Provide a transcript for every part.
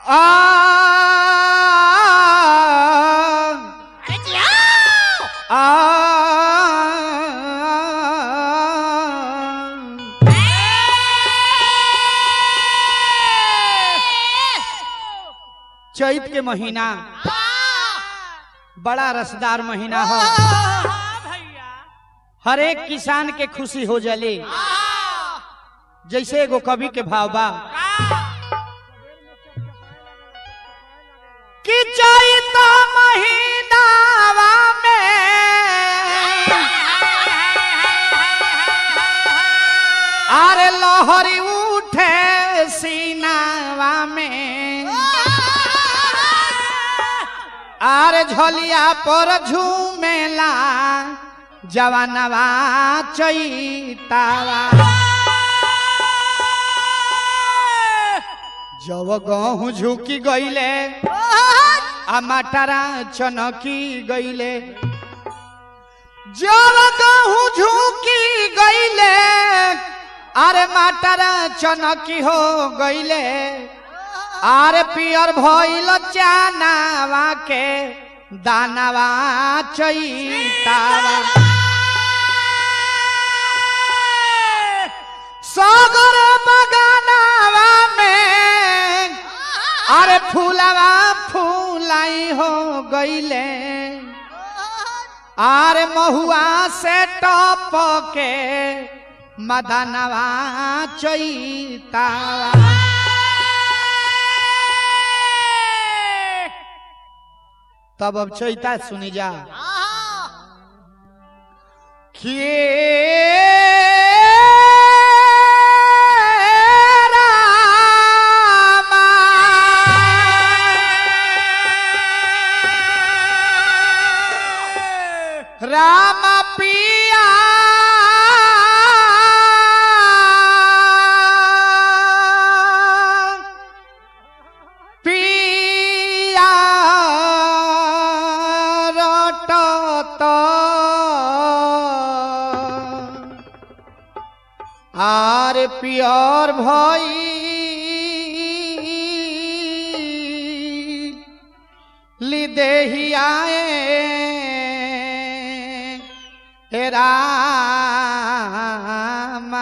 आ अरे जिया आ चैत के महीना बड़ा रसदार महीना हो हर एक किसान के खुशी हो जले जैसे एगो कवि के भाव बा कि चैत महीनावा में अरे लहरी उठे सीनावा में अरे झोलिया पर झूमेला जवानवा चैतावा जब गहूँ झुकी गईले आ मटरा चनकी गईले जब गहूँ झुकी गईले अरे मटरा चनकी हो गईले अरे पियर भइल चानावा के दानावा चैतावा सागर बगानावा में अरे फूलवा फूलाई हो गईले अरे महुआ से टप के मदनवा चैतावा तब अब चैता सुनी जा के रामा राम पिया पिया रटत आर पियर भई लिदेहियाए हे रामा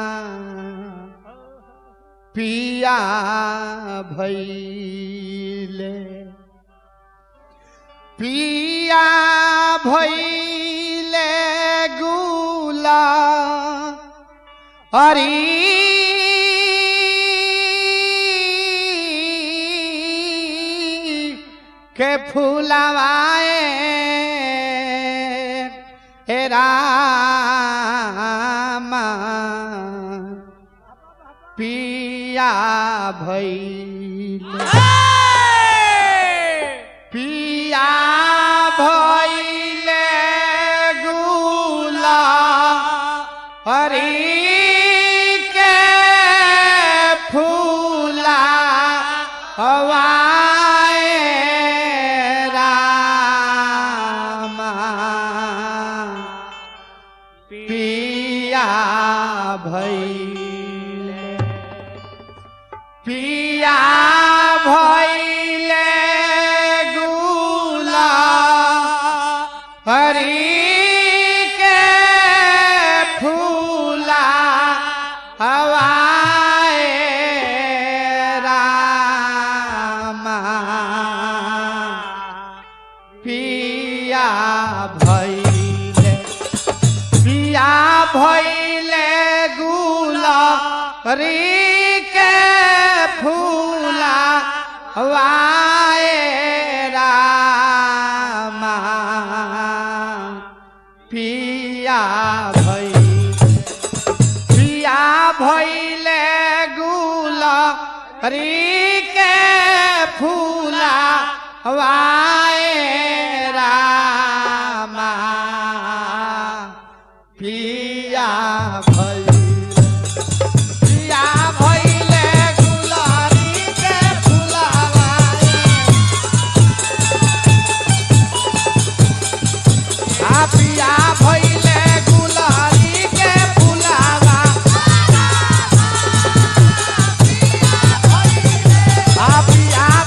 पिया भैले पिया भैले गुला हरी के फूलवाए हे रामा पिया भैले पिया भैले गुला हरी के फूला हवाए रामा पिया भैले पिया भैले गुला हरी के फूला हवाए रामा पिया भैले पिया भैले गुला री के फूला वाए रामा पिया भैले पिया भैले गुला री के फूला वाए रामा पिया भैले पिया भैले गुलारी के फुलावा आ पिया भैले गुलारी के फुलावा आ पिया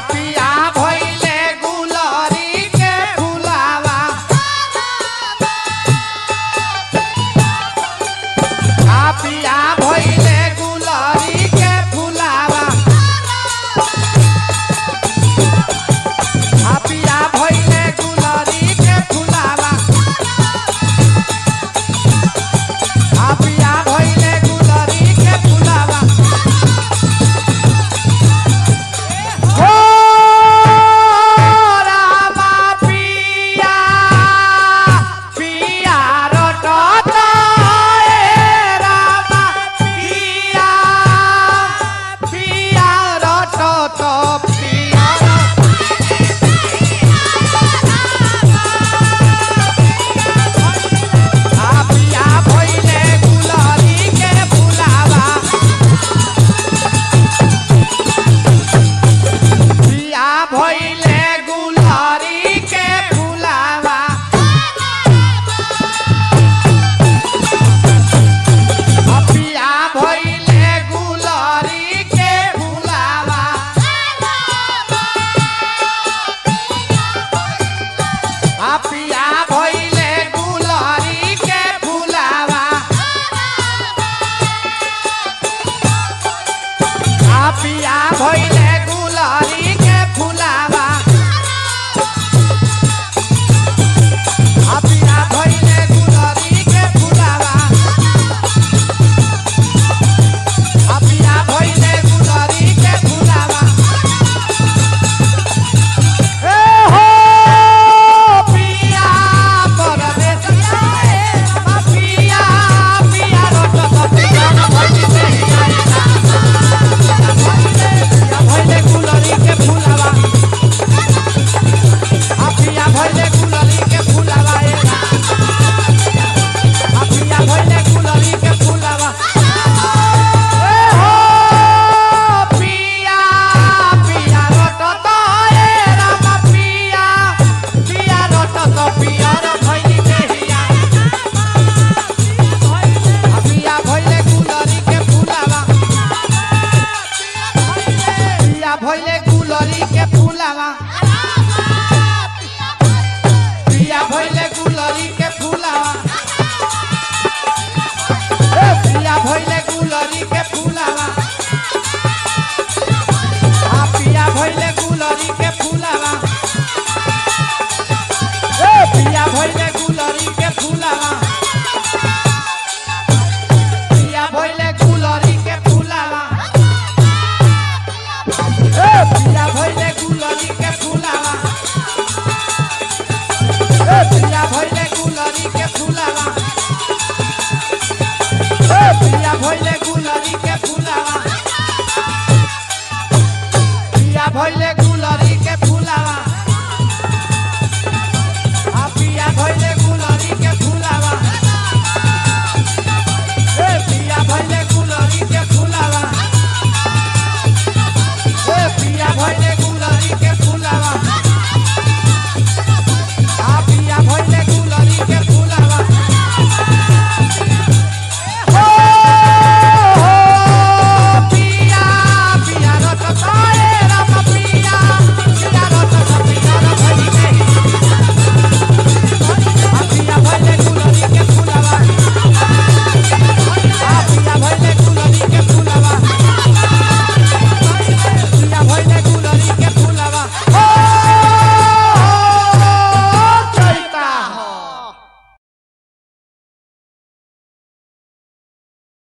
पिया भइले गुलरी के फुलावा आ पिया भइले गुलरी के फुलावा आ पिया भइले गुलरी के फुलावा आ पिया भइले गुलरी के फुलावा हो रामा पिया पिया रटत ए रामा पिया पिया रटत पिया आ पिया भइले गुलरी के फुलावा पिया भइले